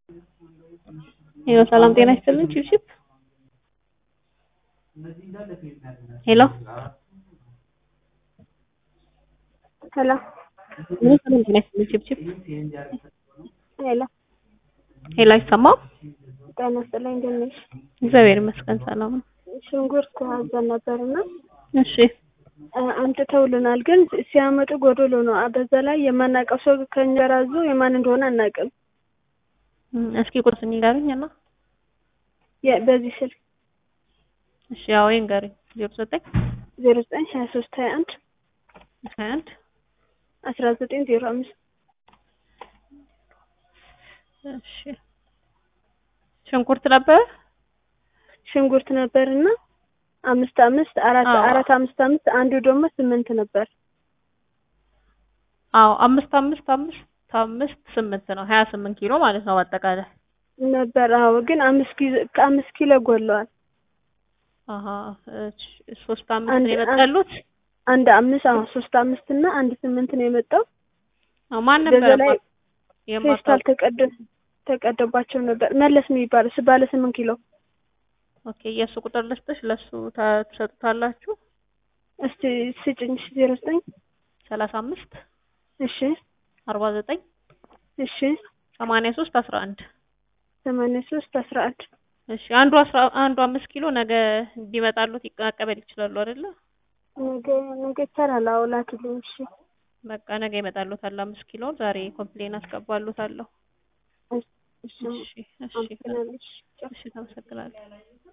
ሄሎ ሰላም ጤና ይስጥልን ቺፕቺፕ ሄሎ ሄሎ ሄሎ ሰላም ጤና ይስጥልን ቺፕቺፕ ሄሎ ሄሎ አይሰማም ጤና ይስጥልኝ እንደት ነሽ? እግዚአብሔር ይመስገን ሰላም ነው ሽንኩርት አዘን ነበርና እሺ አምጥተውልናል፣ ግን ሲያመጡ ጎዶሎ ነው። በዛ ላይ የማናውቀው ሰው ከእኛ ጋር አዞ የማን እንደሆነ አናውቅም። እም፣ እስኪ ቁርስ ንገሩኝ እና የ- በዚህ ስልክ እሺ ያው ይንገሩኝ ዜሮ ዘጠኝ ዜሮ ዘጠኝ ሀያ ሶስት ሀያ አንድ ሀያ አንድ አስራ ዘጠኝ ዜሮ አምስት እሺ ሽንኩርት ነበር ሽንኩርት ነበርና አምስት አምስት አራት አዎ። አራት አምስት አምስት አንዱ ደግሞ ስምንት ነበር። አዎ አምስት አምስት አምስት አምስት ስምንት ነው ሀያ ስምንት ኪሎ ማለት ነው በአጠቃላይ ነበር አዎ፣ ግን አምስት ኪሎ ከአምስት ኪሎ ጎለዋል። አሀ እሺ ሶስት አምስት አንድ- ነው የመጣሉት አንድ አምስት አዎ፣ ሶስት አምስት እና አንድ ስምንት ነው የመጣው። አዎ ማን በዛ ነበር ላይ የማ- ፌስታል ተቀደ ተቀደባቸው ነበር። መለስ የሚባል እሱ ባለ ስምንት ኪሎ ኦኬ የእሱ ቁጥር ልስጥሽ ለእሱ ታ- ትሰጡታላችሁ እስቲ ስጭኝ። እሺ ዜሮ ዘጠኝ ሰላሳ አምስት እሺ አርባ ዘጠኝ እሺ ሰማንያ ሶስት አስራ አንድ ሰማንያ ሶስት አስራ አንድ እሺ አንዱ አስራ አንዱ አምስት ኪሎ ነገ እንዲመጣሉት ይቀበል ይችላሉ አይደለ ነገ ነገ ይቻላል። አዎ ላኪልኝ። እሺ በቃ ነገ ይመጣሉታል አምስት ኪሎ ዛሬ ኮምፕሌን አስገባሉታለሁ እሺ እሺ እሺ አመሰግናለሁ። እሺ እሺ ተመሰግናለሁ